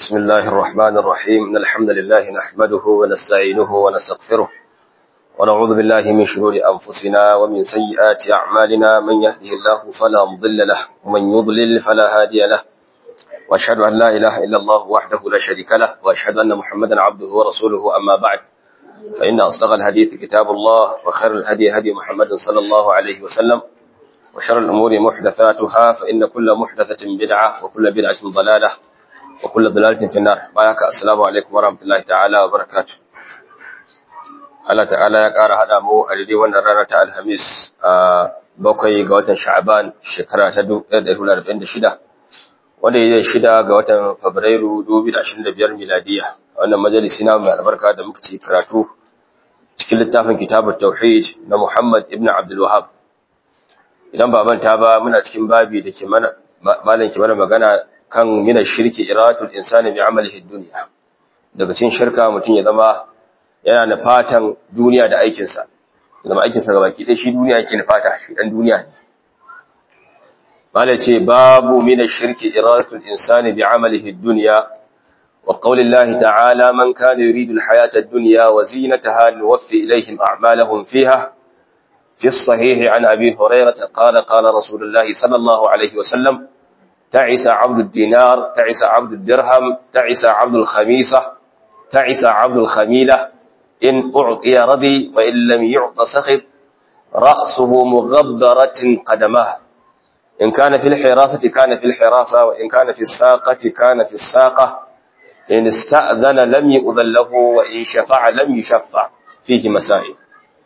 بسم الله الرحمن الرحيم إن الحمد لله نحمده ونستعينه ونستغفره ونعوذ بالله من شرور أنفسنا ومن سيئات أعمالنا من يهده الله فلا مضل له ومن يضلل فلا هادي له وأشهد أن لا إله إلا الله وحده لا شريك له وأشهد أن محمدا عبده ورسوله أما بعد فإن أصدق الحديث كتاب الله وخير الهدي هدي محمد صلى الله عليه وسلم وشر الأمور محدثاتها فإن كل محدثة بدعة وكل بدعة ضلالة وكل ضلالة في النار بايك السلام عليكم ورحمة الله تعالى وبركاته Allah ta'ala ya ƙara haɗa mu a daidai wannan rana ta Alhamis a bakwai ga watan Sha'aban shekara ta 1946 wanda ya yi shida ga watan Fabrairu 2025 miladiya wannan majalisi na mai albarka da muka ci karatu cikin littafin kitabut tauhid na Muhammad ibn Abdul Wahhab idan ba manta ba muna cikin babi da ke mana malam ke mana magana kan mina shirki iratul insani bi amalihi dunya daga cikin shirka mutum ya zama yana da fatan duniya da aikinsa zama aikinsa ga baki ɗaya shi duniya yake nufata shi dan duniya ne malam ce babu mina shirki iratul insani bi amalihi dunya wa qaulillahi ta'ala man kana yuridu alhayata ad-dunya wa zinataha nuwaffi ilayhim a'malahum fiha في الصحيح عن أبي هريرة قال قال رسول الله صلى الله عليه وسلم تعس عبد الدينار تعس عبد الدرهم تعس عبد الخميسة تعس عبد الخميلة إن أعطي رضي وإن لم يعط سخط رأسه مغبرة قدماه إن كان في الحراسة كان في الحراسة وإن كان في الساقة كان في الساقة إن استأذن لم يؤذن له وإن شفع لم يشفع فيه مسائل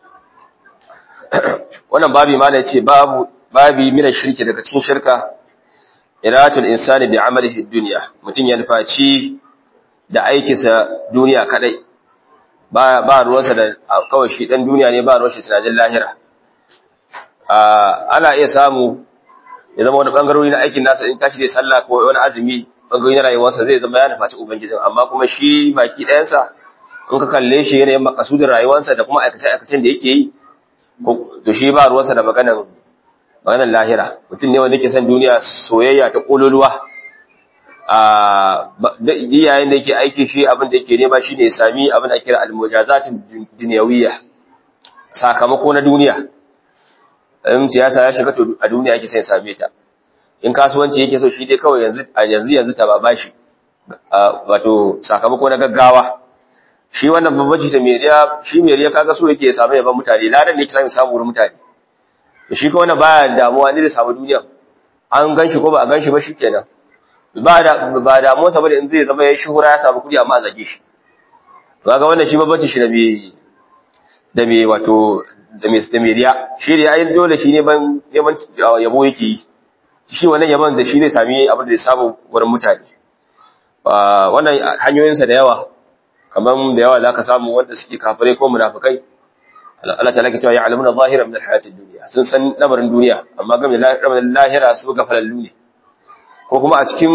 wannan babi ma ne ce babu babi mina shirki daga cikin shirka iratul insani bi amalihi dunya mutun ya nufaci da aikinsa duniya kadai ba ba ruwansa da kawai shi dan duniya ne ba ruwan shi tunanin lahira ana iya samu ya zama wani bangarori na aikin nasa in tashi da sallah ko wani azumi bangarori na rayuwarsa zai zama ya nufaci ubangijin amma kuma shi baki ɗayansa in ka kalle shi yanayin makasudin rayuwarsa da kuma aikace-aikacen da yake yi to shi ba ruwansa da maganan maganan lahira mutum ne wanda yake son duniya soyayya ta kololuwa a yayin da yake aiki shi abin da yake nema shine ya sami abin da kira almujazatin dunyawiyya sakamako na duniya in siyasa ya shiga to a duniya yake son ya same ta in kasuwanci yake so shi dai kawai yanzu yanzu yanzu ta ba bashi wato sakamako na gaggawa shi wannan babbaci ta meriya shi meriya kaga so yake samu yaban mutane ladan ne yake samu samu wurin mutane to shi ko wannan baya damuwa ne da samu duniya an ganshi ko ba a ganshi ba shikenan ba da ba damuwa saboda in zai zama yayi shuhura ya samu kudi amma a zage shi to kaga wannan shi babbaci shi da me da me wato da me da meriya shi ne ai dole shi ne ban yaban yabo yake yi shi wannan yaban da shi zai sami abin da zai samu wurin mutane wannan hanyoyinsa da yawa kamar da yawa za ka samu wanda suke kafirai ko munafikai Allah ta lake cewa ya alamuna zahira min alhayatid dunya sun san lamarin duniya amma game da lamarin lahira su ga falallu ne ko kuma a cikin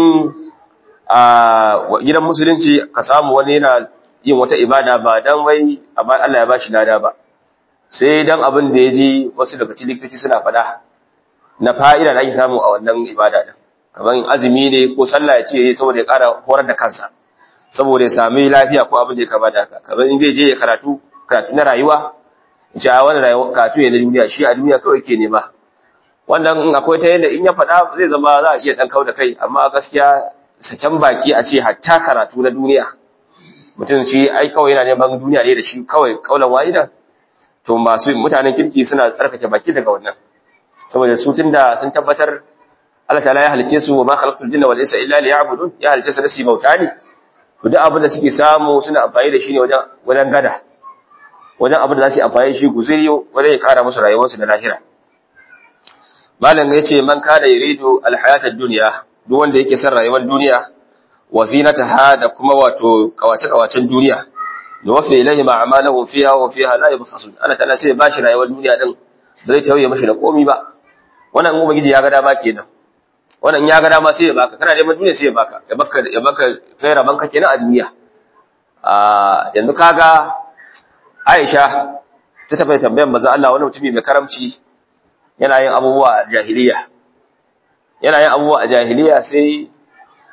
a gidan musulunci ka samu wani yana yin wata ibada ba dan wai Allah ya bashi lada ba sai dan abin da ya ji wasu daga cikin likitoci suna faɗa na fa'ida da ake samu a wannan ibada din kamar azumi ne ko sallah ya ce saboda ya ƙara horar da kansa saboda ya sami lafiya ko abin da ya kama da haka kamar in zai je ya karatu karatu na rayuwa ce a wani rayuwa karatu ne na duniya shi a duniya kawai ke nema wannan in akwai ta yadda in ya faɗa zai zama za a iya ɗan kau da kai amma gaskiya saken baki a ce hatta karatu na duniya mutum shi ai kawai yana neman duniya ne da shi kawai kaulan wa'ida to masu mutanen kirki suna tsarkake baki daga wannan saboda su tunda sun tabbatar Allah ta'ala ya halice su wa ma khalaqtul jinna wal insa illa liya'budun ya halice su da su bauta ne to duk abin da suke samu suna amfani da shi ne wajen wajen gada wajen abin da za su yi amfani da shi guzuri wajen ya kara musu rayuwarsu na lahira malam ya ce man kada yuridu alhayata dunya duk wanda yake son rayuwar duniya wa zinataha da kuma wato kawace kawacen duniya nuwaffi ilayhi ma amalahu fiha wa fiha la yubkhasun ana tana sai bashi rayuwar duniya din da zai tauye mashi da komi ba wannan ubangiji ya ga dama kenan wannan ya ga dama sai ya baka kana neman duniya sai ya baka ya baka ya baka kai raban ka kenan a duniya a yanzu kaga Aisha ta tafi tambayar manzo Allah wani mutumi mai karamci yana yin abubuwa a jahiliya yana yin abubuwa a jahiliya sai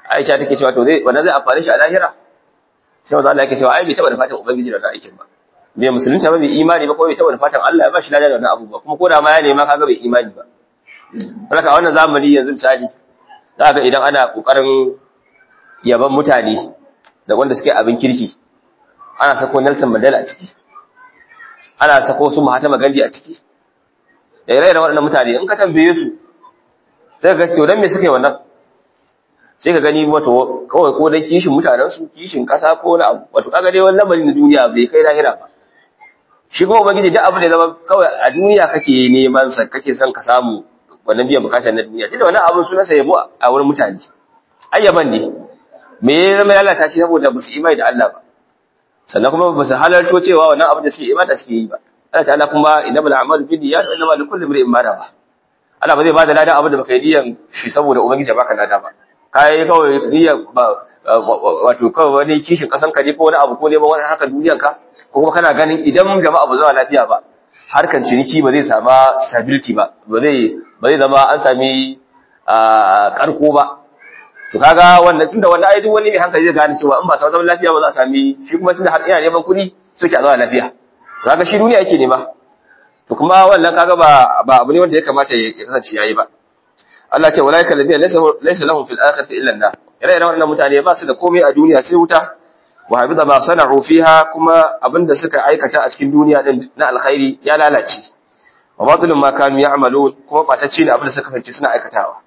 Aisha take cewa to zai wannan zai amfane shi a lahira sai manzo Allah yake cewa ai bai taba da fatan ubangiji da wannan aikin ba bai musulunta ba bai imani ba ko bai taba da fatan Allah ya ba shi lafiya da wannan abubuwa kuma ko da ma ya nema kaga bai imani ba haka a wannan zamani yanzu misali za ga idan ana kokarin yaban mutane da wanda suke abin kirki ana sako Nelson Mandela a ciki ana sako su Mahatma Gandhi a ciki da ire-iren waɗannan mutane in ka tambaye su sai ka ga to dan me suke wannan sai ka gani wato kawai ko dan kishin mutanen su kishin kasa ko na abu wato kaga dai wannan lamarin na duniya bai kai lahira ba shi kuma ubangiji duk abin da zama kawai a duniya kake neman sa kake son ka samu wannan biyan bukatar na duniya tunda wannan abin sunansa yabo a wurin mutane ayyaban ne me ya zama lalata shi saboda ba su imani da Allah ba sannan kuma ba su halarto cewa wannan abin da suke imani da suke yi ba Allah ta'ala kuma innamal a'malu binniyat wa innamal likulli imrin ma nawa Allah ba zai ba da ladan abin da baka yi niyan shi saboda ubangiji ya baka lada ba kai kawai niyan ba wato kawai wani kishin kasan ka ne ko wani abu ko neman wani haka duniyan ka ko kuma kana ganin idan jama'a ba zuwa lafiya ba harkan ciniki ba zai sama stability ba ba zai ba zai zama an sami karko ba to kaga wannan tunda wannan ai duk wani mai hankali zai gane cewa in ba samu zaman lafiya ba za a sami shi kuma tunda har ina neman kuɗi suke a zama lafiya kaga shi duniya yake nema to kuma wannan kaga ba ba abu ne wanda ya kamata ya kasance yayi ba Allah ce walaika ladina laysa laysa lahum fil akhirati illa an-nar ire iren wannan mutane ba su da komai a duniya sai wuta wa habida ma sana'u fiha kuma abinda suka aikata a cikin duniya din na alkhairi ya lalace wa batilun ma kanu ya'malun kuma batacce ne abinda suka kasance suna aikatawa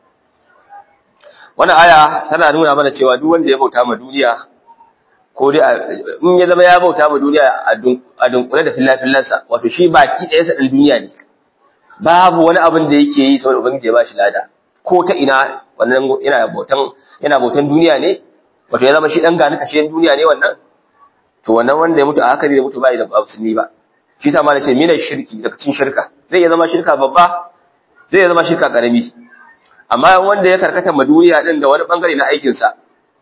wannan aya tana nuna mana cewa duk wanda ya bauta ma duniya ko dai in ya zama ya bauta ma duniya a dunkule da fillafillansa wato shi baki ɗaya sa ɗin duniya ne babu wani abin da yake yi saboda ubangiji ya bashi lada ko ta ina wannan yana bautan yana bautan duniya ne wato ya zama shi dan gani kashe duniya ne wannan to wannan wanda ya mutu a haka zai mutu bai da musulmi ba shi sa ma nace mina shirki daga cikin shirka zai iya zama shirka babba zai iya zama shirka karami amma wanda ya karkata ma duniya din da wani bangare na aikin sa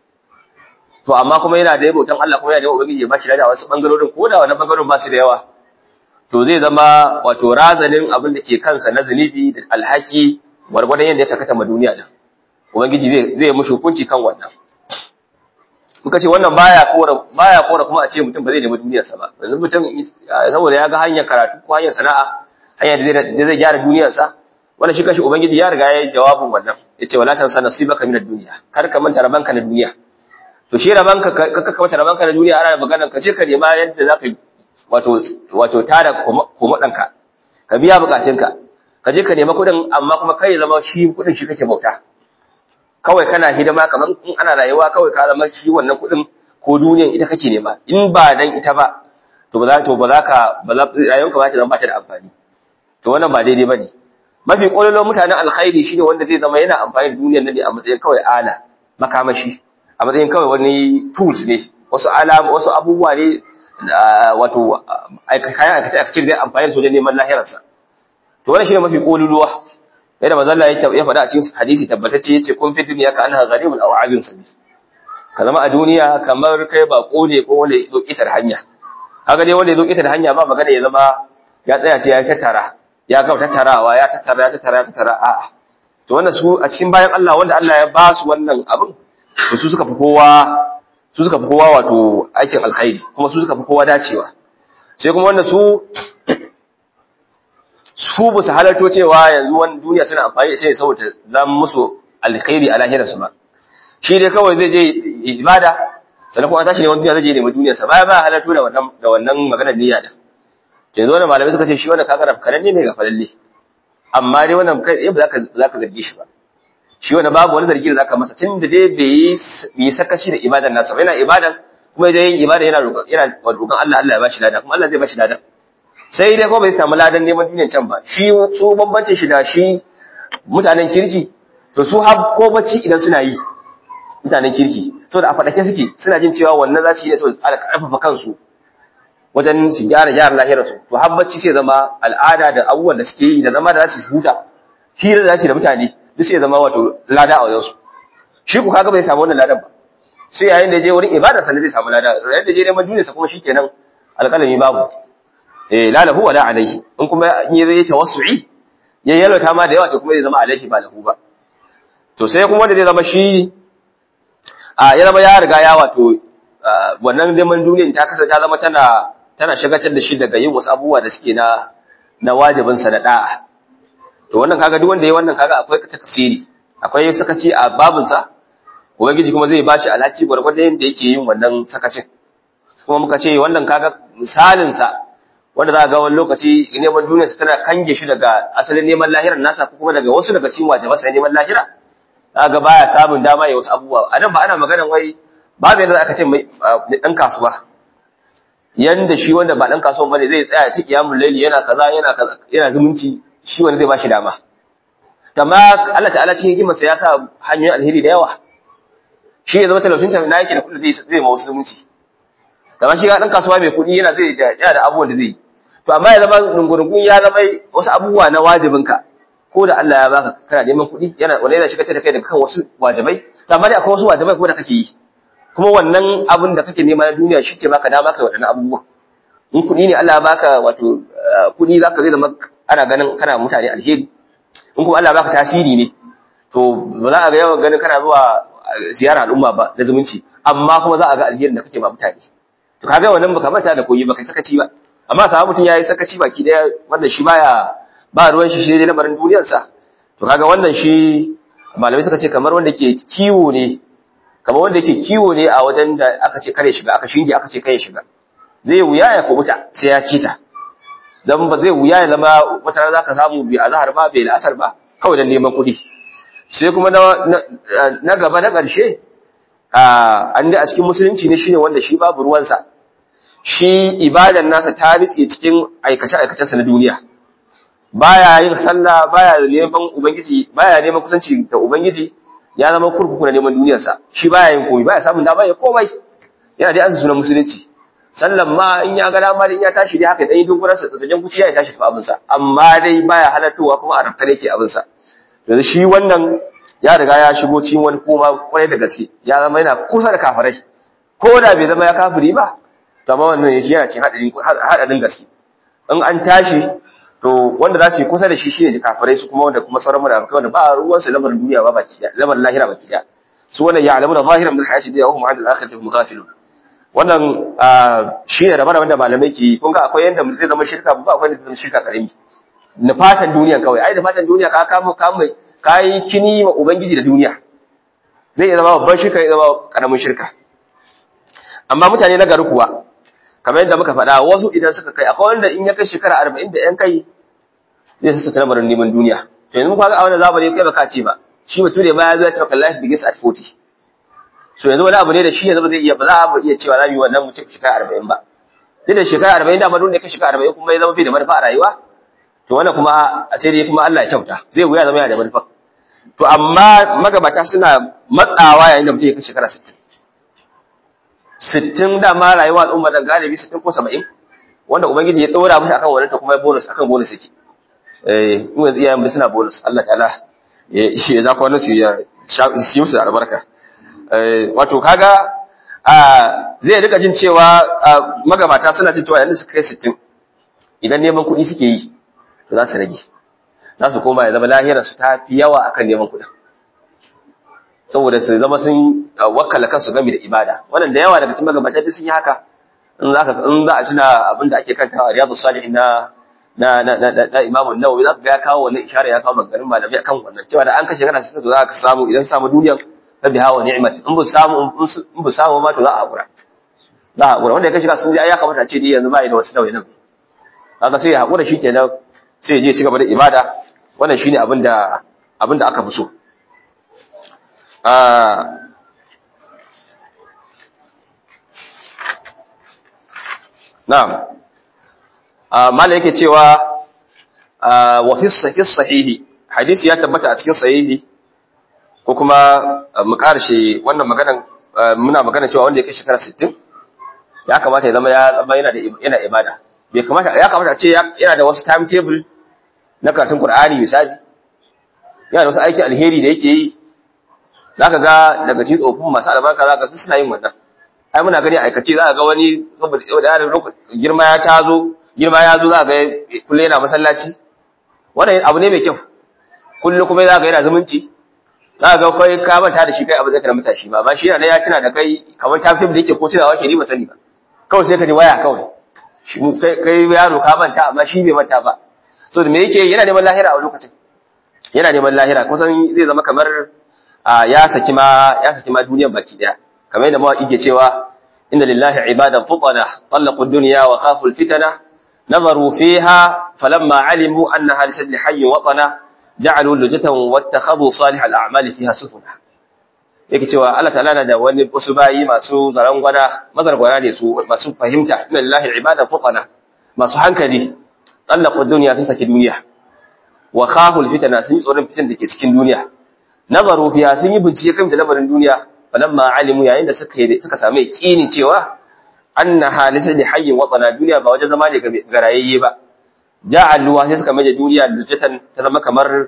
to amma kuma yana da bautan Allah kuma yana da ubangiji ya bashi lada wasu bangarorin ko da wani bangarorin ba su da yawa to zai zama wato razanin abin da ke kansa na zunubi da alhaki gwargwadon yadda ya karkata ma duniya din ubangiji zai zai mushi hukunci kan wannan muka ce wannan baya kora baya kora kuma a ce mutum ba zai nemi duniyarsa ba yanzu mutum saboda ya ga hanyar karatu ko hanyar sana'a hanyar da zai gyara duniyarsa wannan shi kashi ubangiji ya riga ya yi jawabin wannan yace wala tansa nasibaka minad dunya kar ka manta rabanka na duniya to shi rabanka ka ka manta rabanka na duniya ana maganar ka ce ka nema yadda zaka wato wato tada komodanka ka biya bukatunka ka je ka nema kuɗin amma kuma kai zama shi kuɗin shi kake bauta kawai kana hidima kamar in ana rayuwa kawai ka zama shi wannan kuɗin ko duniyan ita kake nema in ba dan ita ba to ba za to ba za ka ba za rayuwarka ba ta zama ba ta da amfani to wannan ba daidai bane mafi kololon mutanen alkhairi shine wanda zai zama yana amfani da duniyar nan ne a matsayin kawai ala makamashi a matsayin kawai wani tools ne wasu ala wasu abubuwa ne wato kayan aikace aikace da amfani da su wajen neman lahirarsa to wannan shine mafi kololuwa yadda manzo Allah ya faɗa a cikin hadisi tabbatacce yace kun fi duniya ka anha gharibun aw abin sabi ka zama a duniya kamar kai ba ne ko wanda ya zo kitar hanya kaga dai wanda ya zo kitar hanya ba magana ya zama ya tsaya ce ya tattara ya ga tattarawa ya tattara ya tattara ya tattara a'a to wannan su a cikin bayan Allah wanda Allah ya ba su wannan abin to su suka fi kowa su suka fi kowa wato aikin alkhairi kuma su suka fi kowa dacewa sai kuma wanda su su ba su halarto cewa yanzu wani duniya suna amfani da shi saboda zan musu alkhairi a lahirarsu ba shi dai kawai zai je ibada sannan kuma an tashi neman duniya zai je neman duniyarsa baya ba halarto da wannan da wannan maganar niyya da yanzu wannan malamai suka ce shi wannan kaga rafkanan ne ga falalle amma dai wannan kai ba za ka za ka zargi shi ba shi wannan babu wani zargi da zaka masa tunda dai bai yi sakaci da ibadan nasa yana ibadan kuma dai yin ibada yana roƙon yana roƙon Allah Allah ya bashi lada kuma Allah zai bashi lada sai dai ko bai samu ladan neman duniyan can ba shi su bambancin shi da shi mutanen kirki to su har ko bacci idan suna yi mutanen kirki saboda a fadake suke suna jin cewa wannan za su yi ne saboda tsara karfafa kansu wajen su gyara gyara lahirar su to har bacci sai zama al'ada da abubuwan da suke yi da zama da za su huta hira da za su da mutane duk sai zama wato lada a wajen su shi ku kaga bai samu wannan ladan ba sai yayin da je wurin ibada sannan zai samu lada yayin da je neman duniyarsa kuma shikenan alƙalami babu eh la lahu wala alaihi in kuma in yi tawassu'i ya yalwata ma da yawa to kuma zai zama alaihi ba lahu ba to sai kuma wanda zai zama shi a ya zama ya riga ya wato wannan neman duniyan ta kasa ta zama tana tana shagatar da shi daga yin wasu abubuwa da suke na na wajibin sa da da'a to wannan kaga duk wanda yayi wannan kaga akwai takasiri akwai sakaci a babin sa ubangiji kuma zai bashi alhaki gwargwadon yadda yake yin wannan sakacin kuma muka ce wannan kaga misalin sa wanda za ga wani lokaci neman duniya sa tana kange shi daga asalin neman lahirar nasa ko kuma daga wasu daga cikin wajiban sa neman lahira ga baya samun dama ya wasu abubuwa a nan ba ana maganan wai babu yadda aka ce mai dan kasuwa yanda shi wanda ba dan kasuwa bane zai tsaya ta kiyamul laili yana kaza yana kaza yana zumunci shi wanda zai bashi dama amma Allah ta'ala cikin hikimarsa ya sa hanyoyin alheri da yawa shi ya zama talaucin ta na yake da kudi zai zai ma wasu zumunci kamar shi ga dan kasuwa mai kudi yana zai da yana da abubuwan da zai yi to amma ya zama dungurungun ya zama wasu abubuwa na wajibinka ko da Allah ya baka kana neman kuɗi yana wanda yana shigar da kai daga kan wasu wajibai to amma dai akwai wasu wajibai kuma da kake yi kuma wannan abin da kake nema na duniya shi ke baka dama kai waɗannan abubuwa in kuɗi ne Allah ya baka wato kuɗi zaka zai zama ana ganin kana mutane alheri in kuma Allah ya baka tasiri ne to ba za a ga yawan ganin kana zuwa ziyara al'umma ba da zumunci amma kuma za a ga alherin da kake ba mutane to kaga wannan baka manta da koyi baka sakaci ba amma sa mutum yayi sakaci baki daya wanda shi baya ba ruwan shi shi dai lamarin duniyarsa to kaga wannan shi malamai suka ce kamar wanda ke kiwo ne kamar wanda yake kiwo ne a wajen da aka ce kare shiga aka shinge aka ce kai shiga zai wuya ya kubuta sai ya kita dan ba zai wuya ya zama wata rana zaka samu bi azhar ba bai la'asar ba kawai dan neman kuɗi sai kuma na gaba na ƙarshe an da a cikin musulunci ne shine wanda shi babu ruwansa shi ibadan nasa ta rike cikin aikace-aikacensa na duniya baya yin sallah baya neman ubangiji baya neman kusanci da ubangiji ya zama kurkuku na neman duniyarsa shi baya yin komai baya samun dama ya komai yana dai an sunan musulunci sallan ma in ya ga dama in ya tashi dai haka dan yi dungurar sa tsajen kuciya ya tashi fa abin sa amma dai baya halartowa kuma a rafka yake abin sa yanzu shi wannan ya riga ya shigo cikin wani koma kwarai da gaske ya zama yana kusa da kafirai ko da bai zama ya kafiri ba to amma wannan yake yana cikin hadarin hadarin gaske in an tashi to wanda za su yi kusa da shi shine kafirai su kuma wanda kuma sauran munafikai wanda ba ruwan su lamarin duniya ba baki da lamarin lahira baki da su wannan ya'lamu da zahiran min hayati dunya wa hum 'an al-akhirati hum ghafilun wannan shine rabar wanda malamai ke kun ga akwai yanda zai zama shirka ba akwai yanda zai zama shirka karimi na fatan duniya kawai ai da fatan duniya ka kama kama kai kini wa ubangiji da duniya zai iya zama babban shirka ya zama karamin shirka amma mutane na gari kuwa kamar yadda muka faɗa wasu idan suka kai akwai wanda in ya kai shekara arba'in da ‘yan kai zai sassa lamarin neman duniya to yanzu muka ga a wannan zamani kai baka ce ba shi mutum ne ma ya zo ya ce maka life begins at 40 so yanzu wani abu ne da shi yanzu ba zai iya ba za a iya cewa za mu yi wannan mutum shekara arba'in ba duk da shekara arba'in da duk da kai shekara arba'in kuma ya zama bai da manufa a rayuwa to wannan kuma a sai dai kuma Allah ya kyauta zai wuya zama yana da manufa to amma magabata suna matsawa yayin da mutum ya kai shekara sittin sittin dama rayuwa al'umma da galibi sittin ko saba'in wanda ubangiji ya ɗora musu akan wannan ta kuma bonus akan bonus yake eh in yanzu iyayen suna bonus Allah ta'ala ya shi ya zaka wannan su ya shi musu da albarka eh wato kaga a zai rika jin cewa magabata suna jin cewa yanzu su kai sittin idan neman kuɗi suke yi to za su rage za su koma ya zama lahirar su ta fi yawa akan neman kuɗin saboda su zama sun wakala kansu game da ibada wannan da yawa daga cikin magabata duk sun yi haka in za ka in za a tuna abin da ake kantawa riyadu salihin na na na na, na Imam Nawawi za ka ga ya kawo wannan ishara ya kawo maganin malamai akan wannan cewa da an kashe kana sai za ka samu idan samu duniyar rabbi hawa ni'mat in bu samu in bu samu ma to za a hakura za a hakura wanda ya kashe ka sun ji ai ya kamata a ce dai yanzu ba da wasu nauyi nan kaga sai ya hakura shi kenan sai ya je ci gaba da ibada wannan shine abin da abin da aka fi so Na'am. Mala yake cewa wa fi sahihi hadisi ya tabbata a cikin sahihi ko kuma mu karshe wannan maganan muna magana cewa wanda yake shekara 60 ya kamata ya zama ya zama yana da yana ibada bai kamata ya kamata a ce yana da wasu timetable na karatun Qur'ani misali yana da wasu aikin alheri da yake yi za ka ga daga cikin tsofin masu albarka za ka su suna yin wannan ai muna gani aikace za ka ga wani saboda girma ya tazo girma ya zo za ka ga kullum yana masallaci wannan abu ne mai kyau kullum kuma za ka yana zumunci za ga kai ka manta da shi kai abin da ka mata shi ba amma shi yana ya tuna da kai kamar ta fi da yake ko tunawa ke ni ba sani ba kawai sai ka ji waya kawai kai yaro ka manta amma shi bai manta ba so da me yake yana neman lahira a lokacin yana neman lahira kusan zai zama kamar ya saki ma ya saki ma duniyar baki daya kamar yadda mawaki ke cewa inna lillahi ibadan futana talaqu dunya wa khafu alfitana nazaru fiha falamma alimu annaha lisajli hayyin watana ja'alu lujatan wattakhadhu salih al'amali fiha sufuna yake cewa Allah ta'ala na da wani wasu bayi masu zaran gwada mazargwana ne su masu fahimta inna lillahi ibadan futana masu hankali talaqu dunya sun saki duniya wa khaful fitana sun yi tsoron fitan da ke cikin duniya nazaru fiha sun yi bincike kan da lamarin duniya falamma alimu yayin da suka suka samu yakinin cewa anna halisa li hayyin watana duniya ba wajen zama ne ga rayayye ba ja'aluwa sai suka maje duniya lujatan ta zama kamar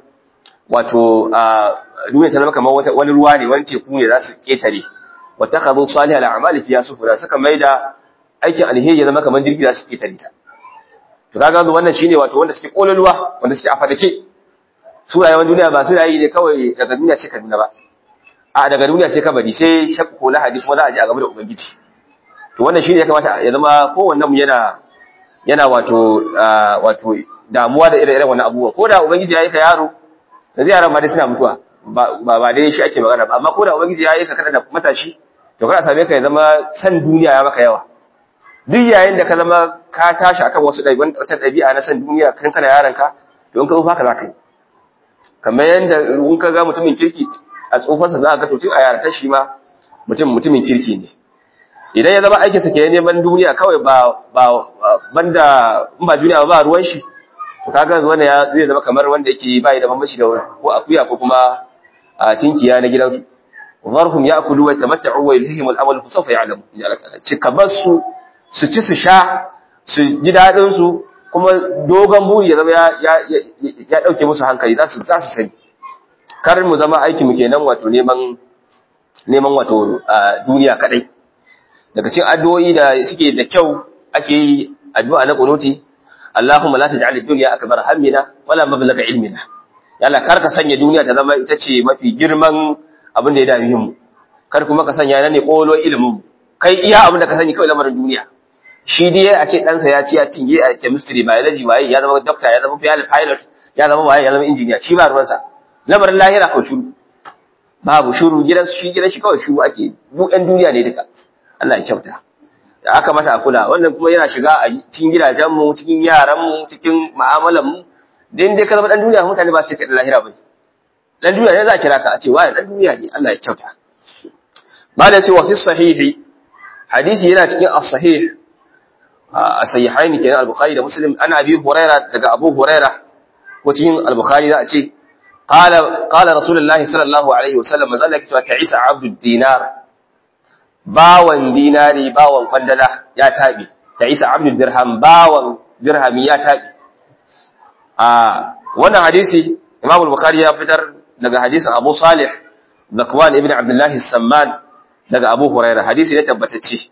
wato duniya ta zama kamar wani ruwa ne wani teku ne za su ketare wa takhadhu salih al-a'mali fiha sufura suka maida aikin alheri ya zama kamar jirgi za su ketare ta to kaga wannan shine wato wanda suke kololuwa wanda suke afadake su rayuwar duniya ba su rayi ne kawai daga duniya sai kaduna ba a daga duniya sai kabari sai shakku ko lahadi kuma za a je a gaba da ubangiji to wannan shine ya kamata ya zama kowannen mu yana yana wato wato damuwa da ire-iren wannan abubuwan ko da ubangiji ya yi ka yaro da zai yaran ma dai suna mutuwa ba ba dai shi ake magana ba amma ko da ubangiji ya yi ka kana da matashi to kana same ka ya zama san duniya ya maka yawa duk yayin da ka zama ka tashi akan wasu wata ɗabi'a na san duniya kan kana yaranka to in ka zo haka za ka yi kamar yadda in ka ga mutumin kirki a tsofansa za a ga tun a yarata shi ma mutum mutumin kirki ne idan ya zama aikinsa ke neman duniya kawai ba ba banda in ba duniya ba ruwan shi to kaga wanda ya zai zama kamar wanda yake bai da bambanci da ko akuya ko kuma a tinkiya na gidansu zarhum ya'kulu wa yatamatta'u wa yulhihim al-amal fa sawfa ya'lamu ya Allah ta'ala cika basu su ci su sha su ji dadin su kuma dogon buri ya zama ya ya dauke musu hankali za su za su sani kar mu zama aiki mu kenan wato neman neman wato duniya kadai daga cikin addu'o'i da suke da kyau ake yi addu'a na kunuti Allahumma la taj'al ad-dunya akbar hammina wala mablagha ilmina ya Allah kar ka sanya duniya ta zama ita ce mafi girman abin da ya dame mu kar kuma ka sanya nan ne kolo ilimin kai iya abin da ka sani kawai lamarin duniya shi dai a ce ɗansa ya ci ya cinye a chemistry biology waye ya zama doctor ya zama pilot ya zama waye ya zama engineer shi ba ruwansa lamarin lahira ko shuru babu shuru gidan shi gidan shi kawai shuru ake duk ɗan duniya ne duka Allah ya kyauta da aka mata a kula wannan kuma yana shiga a cikin gidajen mu cikin yaran mu cikin mu'amalan mu dan dai ka zama dan duniya mutane ba su ce kai lahira bane dan duniya ne za a kira ka a ce wai dan duniya ne Allah ya kyauta malai ce wa fi sahihi hadisi yana cikin as-sahih as-sahihaini kenan al-bukhari da muslim ana abi huraira daga abu huraira ko cikin al-bukhari za a ce qala qala rasulullahi sallallahu alaihi wasallam manzo Allah ya ce ta isa abdud dinar bawan dinari bawan kwandala ya tabi ta isa abdul dirham bawan dirhami ya tabi a wannan hadisi imam al-bukhari ya fitar daga hadisin abu salih zakwan ibn abdullah samman daga abu huraira hadisi ne tabbatacce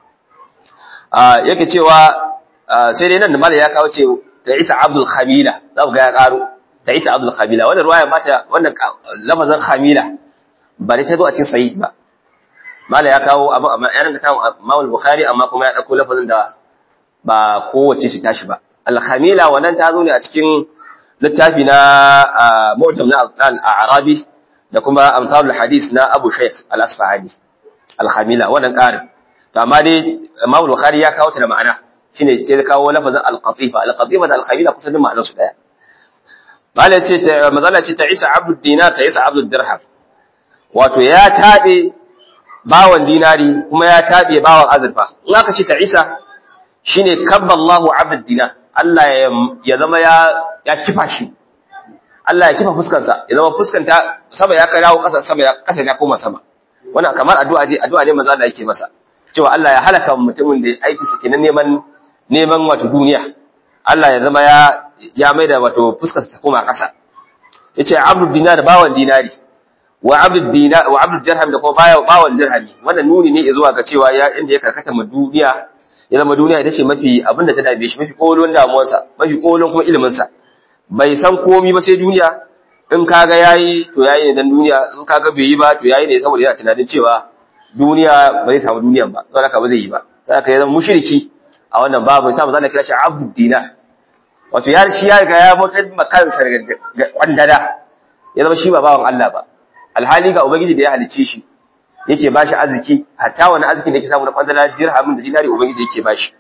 a yake cewa sai dai nan da mala ya kawo ce ta isa abdul khamila za ku ga ya karo ta isa abdul khamila wannan ruwaya mata wannan lafazin khamila ba dai ta zo a cikin sahih ba mala ya kawo abu amma ya ranka tawo Imam Bukhari amma kuma ya dauko lafazin da ba kowace shi tashi ba al-khamila wannan ta zo ne a cikin littafi na mu'jam na al-arabi da kuma amsalul hadis na Abu Shaykh al-Asfahani al-khamila wannan ƙarin to amma dai Imam Bukhari ya kawo ta da ma'ana shine sai ya kawo lafazin al-qatifa al-qatifa da al-khamila kusan ma'anar su daya mala ce ta mazala ce ta Isa Abdul Dinar ta Isa Abdul Dirham wato ya tabe bawan dinari kuma ya tabe bawan azurfa in aka ce ta isa shine kabballahu abd dinar Allah ya zama ya ya kifa shi Allah ya kifa fuskar sa ya zama fuskan ta sama ya karawo kasa sama ya kasa ya koma sama wannan kamar addu'a ce addu'a ne manzo Allah yake masa cewa Allah ya halaka mutumin da aiki sa kenan neman neman wato duniya Allah ya zama ya ya maida wato fuskar ta koma kasa yace abd dinar bawan dinari wa abdul dinar wa abdul dirham da kuma baya bawan dirhami wannan nuni ne zuwa ga cewa ya inda ya karkata ma duniya ya zama duniya ita ce mafi abinda ta dabe shi mafi kolon damuwarsa mafi kolon kuma ilimin sa bai san komai ba sai duniya in kaga yayi to yayi ne dan duniya in kaga bai yi ba to yayi ne saboda yana tunanin cewa duniya ba zai samu duniyan ba don haka ba zai yi ba don haka ya zama mushriki a wannan babu sai manzo Allah kira shi abdud dinar wato ya shi ya riga ya mutar ma kansa ga kwandada ya zama shi ba bawan Allah ba alhali ga ubangiji da ya halice shi yake bashi arziki hatta wani arzikin da yake samu na kwandala dirhamin da dinari ubangiji yake bashi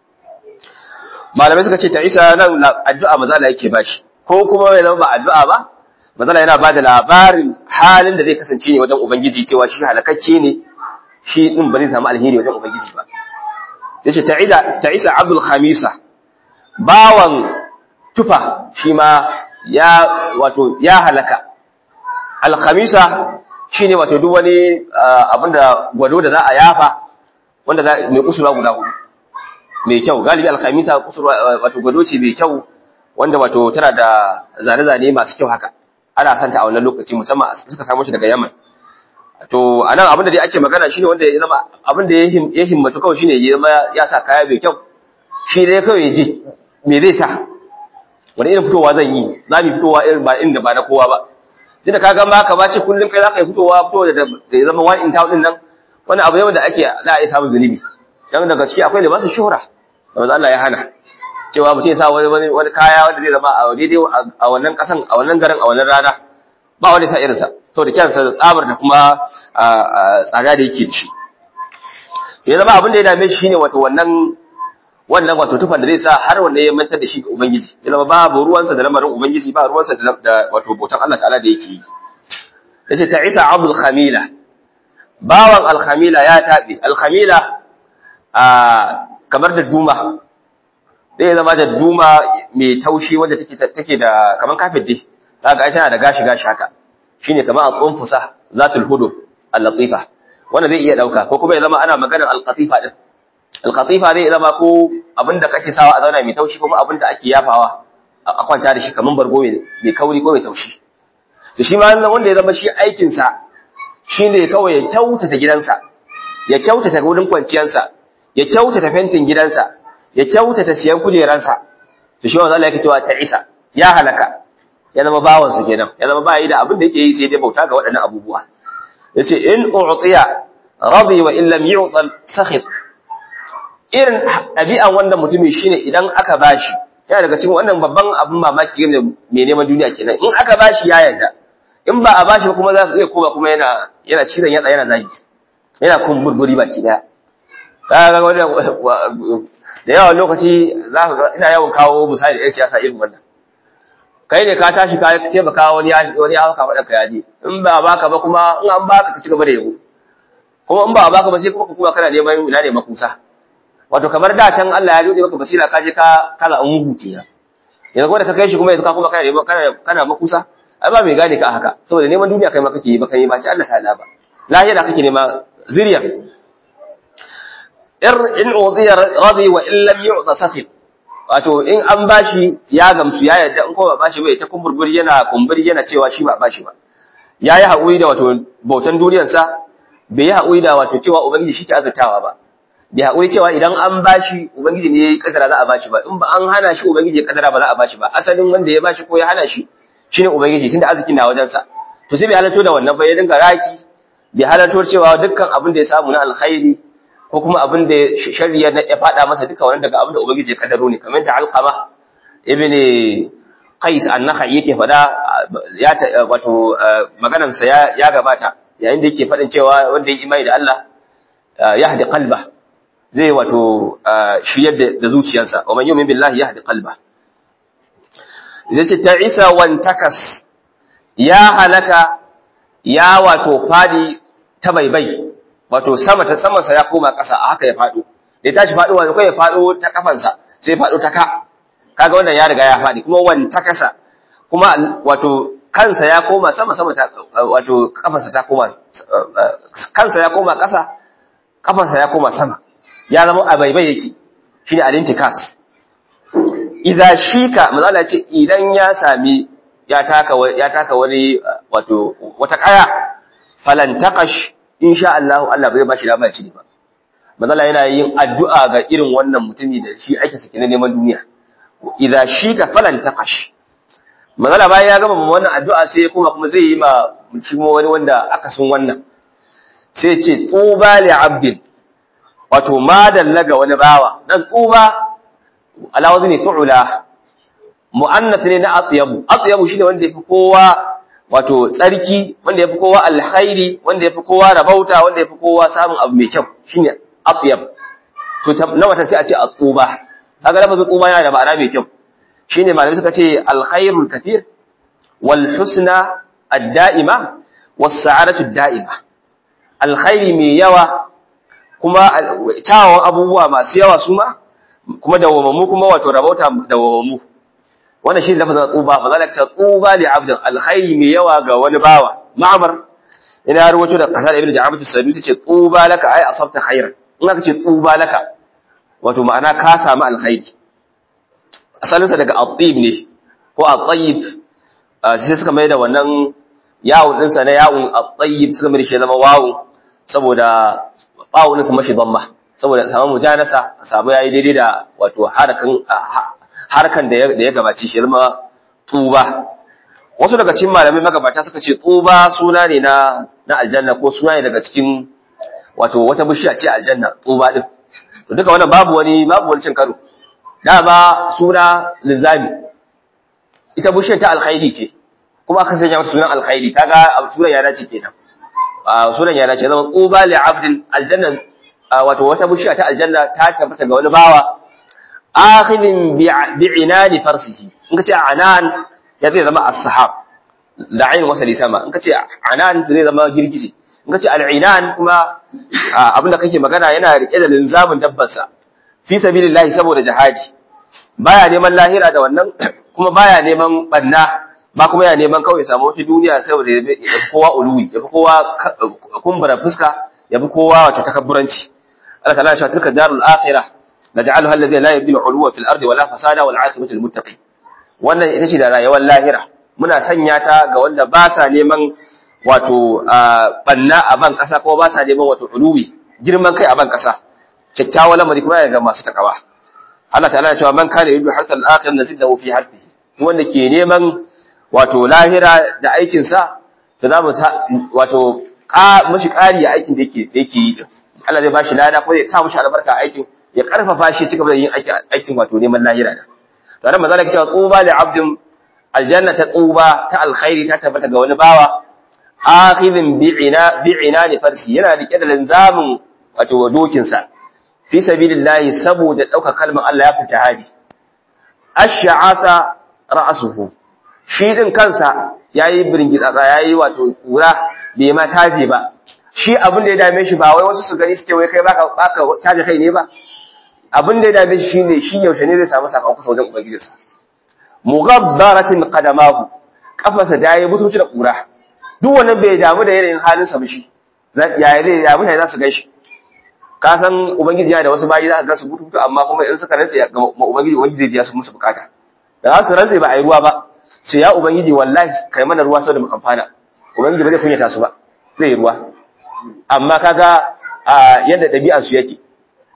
malamai suka ce ta isa nan addu'a manzo Allah yake bashi ko kuma ya zama ba addu'a ba manzo Allah yana bada labarin halin da zai kasance ne wajen ubangiji cewa shi halakacce ne shi din ba zai samu alheri wajen ubangiji ba yace ta'ida ta'isa abdul khamisa bawan tufa shi ma ya wato ya halaka al khamisa shine wato duk wani abinda gwado da za a yafa wanda za mai kusurwa guda hudu mai kyau galibi al khamisa kusurwa wato gwado ce mai kyau wanda wato tana da zane-zane masu kyau haka ana santa a wannan lokaci musamman suka samu shi daga Yaman to anan abin da dai ake magana shine wanda ya zama abin da ya himmatu kawai shine ya zama ya sa kaya mai kyau shi dai kawai ya ji me zai sa wani irin fitowa zan yi za mu fitowa irin ba inda ba na kowa ba duk da ka ga ma ka bace kullum kai za ka yi fitowa fitowa da ya zama one in town din nan wani abu ne wanda ake za a yi samun zunubi dan daga ciki akwai libasin shuhura wanda Allah ya hana cewa mutum ya sa wani wani kaya wanda zai zama a daidai a wannan kasan a wannan garin a wannan rana ba wani sa irinsa saboda kyansa tsabar da kuma tsada da yake da shi ya zama abin da ya dame shi shine wato wannan wannan wato tufan da zai sa har wanda ya mantar da shi ga ubangiji ya zama babu ruwansa da lamarin ubangiji ba ruwansa da wato bautan Allah ta'ala da yake yi yace ta isa abdul khamila bawan al khamila ya tabi al khamila a kamar da duma zai zama da duma mai taushi wanda take take da kaman kafet dai kaga ai tana da gashi gashi haka shine kaman al-qunfusa zatul huduf al-latifa wanda zai iya dauka ko kuma ya zama ana maganar al-qatifa din al-qatifa zai zama ko abinda kake sawa a zauna mai taushi kuma abinda ake yafawa a kwanta da shi kaman bargo mai kauri ko mai taushi to shi ma wanda ya zama shi aikin sa shine kawai ya kyautata gidansa ya kyautata wurin kwanciyarsa ya kyautata fentin gidansa ya kyautata siyan kujeransa to shi wanda Allah yake cewa ta isa ya halaka ya zama bawan su kenan ya zama bayi da abin da yake yi sai dai bauta ga waɗannan abubuwa yace in u'tiya radi wa in lam yu'ta sakhit irin ɗabi'an wannan mutumi shine idan aka bashi yana daga cikin wannan babban abin mamaki ne mai neman duniya kenan in aka bashi ya yarda in ba a bashi ba kuma za zai koma kuma yana yana cizon yatsa yana zagi yana kumburburi baki daya kaga wannan da yawan lokaci za ka ga ina yawan kawo misali da 'yan siyasa irin wannan kai ne ka tashi ka taimaka wani ya wani ya haka faɗa ka yaje in ba baka ba kuma in an baka ka ci gaba da yabo kuma in ba baka ba sai kuma ka kuma kana neman ina ne makusa wato kamar da can Allah ya dode maka basira ka je ka kaza an huce ya yanzu kuma da ka kai shi kuma yanzu ka kuma kana neman kana kana makusa ai ba mai gane ka haka saboda neman duniya kai ma kake yi ba kai ba ci Allah ta'ala ba lahira kake nema zuriya in uziya radi wa in lam yu'ta sakhit wato in an bashi ya gamsu ya yadda in ko ba bashi bai ta kumburburi yana kumburi yana cewa shi ba bashi ba yayi haƙuri da wato bautan duniyar sa bai yi haƙuri da wato cewa ubangiji shi ke azurtawa ba bai haƙuri cewa idan an bashi ubangiji ne ya kadara za a bashi ba in ba an hana shi ubangiji ya kadara ba za a bashi ba asalin wanda ya bashi ko ya hana shi shine ubangiji tunda arzikin na wajen sa to sai bai halatto da wannan ba ya dinga raki bai halatto cewa dukkan abin da ya samu na alkhairi ko kuma abin da shari'a ya faɗa masa duka wannan daga abin da ubangiji ya kaddaro ne kamar da alqama ibn qais an-nakhai yake faɗa ya wato maganar sa ya, ya gabata yayin da yake faɗin cewa wanda ya imani da Allah yahdi qalba zai wato shiyar da zuciyarsa wa man yu'min billahi yahdi qalba zai ce ta'isa wan takas ya halaka ya wato fadi ta baibai wato sama ta samansa ya koma ƙasa a haka ya faɗo da ya tashi faɗo wani kai ya faɗo ta kafansa sai faɗo ta ka kaga wannan ya riga ya faɗi kuma wani ta kasa kuma wato kansa ya koma sama sama ta wato kafansa ta koma kansa ya koma ƙasa kafansa ya koma sama ya zama a baibai yake shine alintikas idza shika mazala ce idan ya sami ya taka ya taka wani wato wata kaya falan taqash insha Allah Allah bai bashi dama ci ba manzala yana yin addu'a ga irin wannan mutumi da shi ake saki na neman duniya idza shika falan taqash manzala bayan ya gama wannan addu'a sai kuma kuma zai yi ma shi wani wanda aka sun wannan sai ce tuba li abdin wato ma dallaga wani bawa dan tuba ala wazni tu'la mu'annath ne na atyabu atyabu shine wanda yafi kowa wato tsarki wanda yafi kowa alkhairi wanda yafi kowa rabauta wanda yafi kowa samun abu mai kyau shine atyab to na wata sai a ce atuba kaga lafazin tuba yana da ma'ana mai kyau shine malamai suka ce alkhairul kathir wal husna ad-da'ima was sa'adatu ad-da'ima alkhairi mai yawa kuma tawon abubuwa masu yawa su ma kuma dawwamammu kuma wato rabauta dawwamammu wannan shi lafazin tsuba ba za ka ce tsuba li abdin alkhairi mai yawa ga wani bawa ma'amar ina ruwato da kasar ibnu ja'abatu sabi ce tsuba laka ai asabta khairan in aka ce tsuba laka wato ma'ana ka samu alkhairi asalin sa daga at-tib ne ko at-tayyib sai suka mai da wannan yawun din sa na yawun at-tayyib suka mai shi zama wawu saboda bawun din sa mashi dhamma saboda samu mujanasa samu yayi daidai da wato harakan harkan da ya gabaci shi zama tuba wasu daga cikin malamai magabata suka ce tuba suna ne na na aljanna ko suna ne daga cikin wato wata bishiya ce aljanna tuba din to duka wannan babu wani babu wani cin karo dama suna linzami ita bishiyar ta alkhairi ce kuma aka sanya mata sunan alkhairi kaga sunan ya dace kenan sunan ya dace zama tuba li abdin aljanna wato wata bishiya ta aljanna ta tabbata ga wani bawa akhidin bi'inani farsihi in kace anan ya zai zama as-sahab da ayin wasali sama in kace anan zai zama girgije in kace al-inan kuma abinda kake magana yana rike da linzamin dabbarsa fi sabilillahi saboda jihadi baya neman lahira da wannan kuma baya neman banna ba kuma ya neman kawai samu wata duniya saboda ya fi kowa uluwi ya fi kowa kumbura fuska ya fi kowa wata takabburanci Allah ta'ala ya shi tilka darul akhirah naj'aluha alladhi la yabdil 'uluwa fil ardi wala fasada wal 'aqibatu lil muttaqin wannan ita ce da rayuwar lahira muna sanya ta ga wanda ba sa neman wato banna a ban kasa ko ba sa neman wato uluwi girman kai a ban kasa kyakkyawan lamari kuma ga masu takawa Allah ta'ala ya ce man kana yuridu harta al-akhir nazidahu fi harfihi wanda ke neman wato lahira da aikin sa to za mu wato mashi ƙari a aikin da yake yake yi din Allah zai bashi lada ko zai sa mishi albarka a aikin ya karfafa shi cigaba da yin aikin wato neman lahira da to nan manzo Allah cewa tsuba li abdin aljanna ta tsuba ta alkhairi ta tabbata ga wani bawa akhidhin bi'ina bi'ina ni farsi yana rike da linzamin wato dokin sa fi sabilillahi saboda dauka kalmar Allah ya fi jihadi ash'ata ra'suhu shi din kansa yayi birgitsatsa yayi wato kura bai ma taje ba shi abin da ya dame shi ba wai wasu su gani suke wai kai baka baka taje kai ne ba abin da ya dame shi shine shi yaushe ne zai samu sakamako sa wajen ubangijinsa mughabbaratin qadamahu kafarsa da yayi butuci da kura duk wannan bai damu da yanayin halin sa shi ya zai ya mutane za su gaishe ka san ubangiji yana da wasu bayi za ka ga su bututu amma kuma in suka rantsa ga ubangiji ubangiji zai biya su musu bukata da za su rantsa ba a yi ruwa ba sai ya ubangiji wallahi kai mana ruwa saboda mu amfana ubangiji ba zai kunyata su ba zai yi ruwa amma kaga yadda ɗabi'ar su yake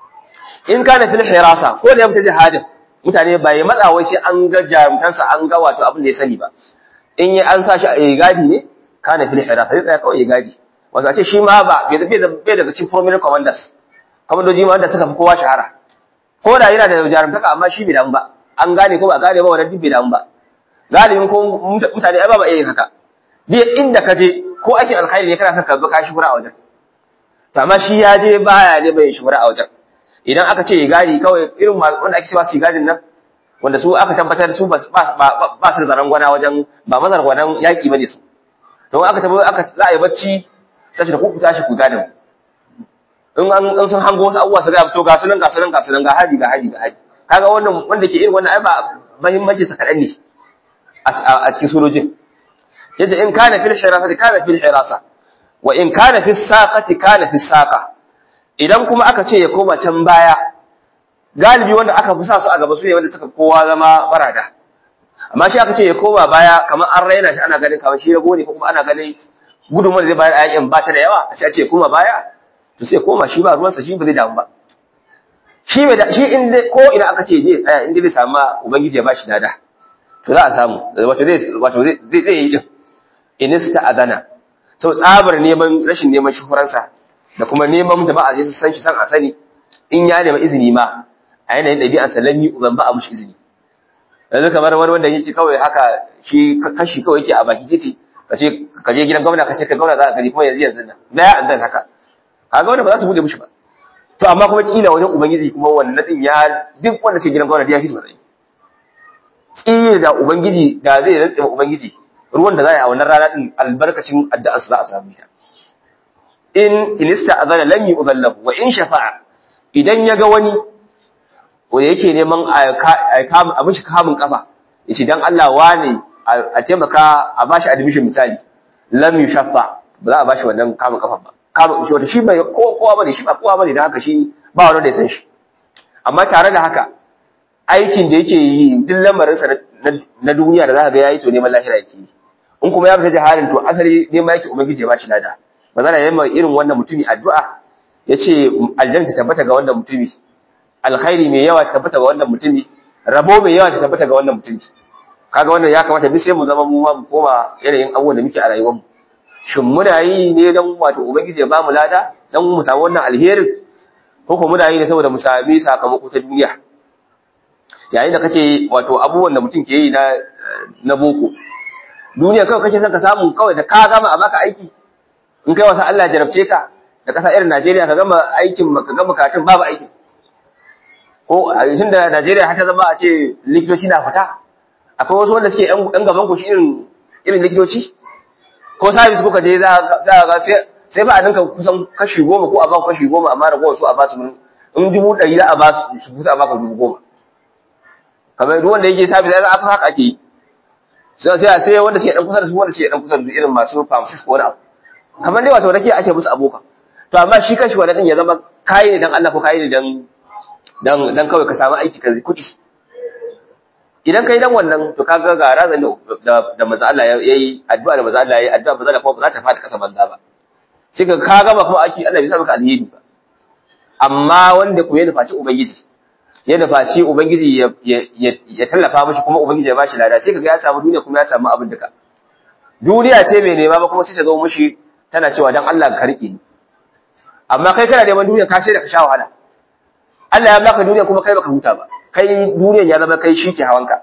in kana fil hirasa ko da ya fita jihadin mutane ba ya matsa wai sai an ga jarumtansa an ga wato abin da ya sani ba in yi an sa shi a gadi ne kana fil hirasa zai tsaya kawai ya gadi wato a ce shi ma ba bai daga cikin prominent commanders kamandoji ma wanda suka fi kowa shahara ko da yana da jarumtaka amma shi bai damu ba an gane ko ba gane ba wannan duk bai damu ba galibin ko mutane ai ba ba iya yin haka duk inda ka je ko ake alkhairi ne kana son ka bi ka shura a wajen to amma shi ya je baya ne bai shura a wajen idan aka ce gadi kawai irin wanda ake cewa su gadin nan wanda su aka tabbatar su ba su da zaran gwana wajen ba mazar gwanan yaki bane su to aka tabbatar aka za a yi bacci sai da ku tashi ku gadin in an in sun hango wasu abubuwa su ga to ga sunan ga sunan ga sunan ga hadi ga hadi ga hadi kaga wannan wanda ke irin wannan ai ba muhimmanci sa kadan ne a cikin sojojin yace in kana fil hirasa kana fil hirasa wa in kana fis saqati kana fis saqa idan kuma aka ce ya koma can baya galibi wanda aka fi sa su a gaba su ne wanda suka kowa zama barada amma shi aka ce ya koma baya kamar an raina shi ana ganin kamar shi rago ne ko kuma ana ganin gudunmuwar da zai bayar a yakin ba ta da yawa sai a ce ya koma baya to sai koma shi ba ruwansa shi ba zai damu ba shi bai shi in ko ina aka ce je tsaya in dai samu ubangiji ya bashi dada to za a samu wato zai wato zai zai yi din inista adana sau tsabar neman rashin neman shuhuransa da kuma neman jama'a sai su san shi san a sani in ya nema izini ma a yanayin ɗabi'an salami uban ba a mushi izini yanzu kamar wani wanda yake kawai haka shi kashi kawai yake a baki titi kace ka je gidan gwamna kace ka gwamna za ka gani kuma yanzu yanzu nan da ya andan haka kaga wanda ba za su bude mushi ba to amma kuma kila wajen ubangiji kuma wannan din ya duk wanda sai gidan gwamna da ya fi matsayi tsiri da ubangiji da zai rantsa ma ubangiji ruwan da za a yi a wannan rana din albarkacin addu'ar su za a samu ta in inista azana lam yu'dhallahu wa in shafa'a idan ya ga wani wanda yake neman a mishi kamun kafa yace dan Allah wane a taimaka a bashi admission misali lam yushaffa ba za a bashi wannan kamun kafa ba kamun shi wata shi bai kowa bane shi ba kowa bane dan haka shi ba wanda da ya san shi amma tare da haka aikin da yake yi duk lamarinsa na duniya da za ka ga yayi to neman lahira yake yi in kuma ya fita jiharin to asali neman yake ubangiji ya bashi lada ba za a yi irin wannan mutumi addu'a yace aljanna ta tabbata ga wannan mutumi alkhairi mai yawa ta tabbata ga wannan mutumi rabo mai yawa ta tabbata ga wannan mutumi kaga wannan ya kamata bi sai mu zama mu ma mu koma yanayin abubuwan da muke a rayuwar mu shin muna yi ne dan wato ubangiji ya ba mu lada dan mu samu wannan alherin ko kuma muna yi ne saboda mu sami sakamako ta duniya yayin da kake wato abubuwan da mutum ke yi na na boko duniya kawai kake son ka samu kawai da ka gama a baka aiki in kai wasa Allah jarabce ka da kasa irin Najeriya ka gama aikin ka gama karatun babu aiki ko a cikin da Najeriya har ta zama a ce likitoci na fita akwai wasu wanda suke yan gaban ku shi irin irin likitoci ko service kuka je za za ga sai sai ba a dinka kusan kashi goma ko a ba kashi goma amma da su a ba su in dubu ɗari za a ba su su kusa a baka dubu goma kamar duk wanda yake service za a haka ake yi sai sai sai wanda suke dan kusa da su wanda suke dan kusa da su irin masu pharmacist ko wani abu kamar dai wato rake ake musu abokan to amma shi kanshi wannan din ya zama kai ne dan Allah ko kai ne dan dan dan kawai ka samu aiki ka kudi idan kai dan wannan to kaga ga razan da da manzo Allah yayi addu'a da manzo Allah yayi addu'a ba za ta kuma ba za ta fada kasa banza ba sai ka ka gama kuma aiki Allah bai sa maka alheri ba amma wanda ku ya nufaci ubangiji ya nufaci ubangiji ya ya tallafa mishi kuma ubangiji ya bashi lada sai kaga ya samu duniya kuma ya samu abin duka duniya ce mai nema ba kuma sai ta zo mishi tana cewa dan Allah ka rike ni amma kai kana neman duniya ka sai da ka sha wahala Allah ya baka duniya kuma kai baka huta ba kai duniyan ya zama kai shi ke hawanka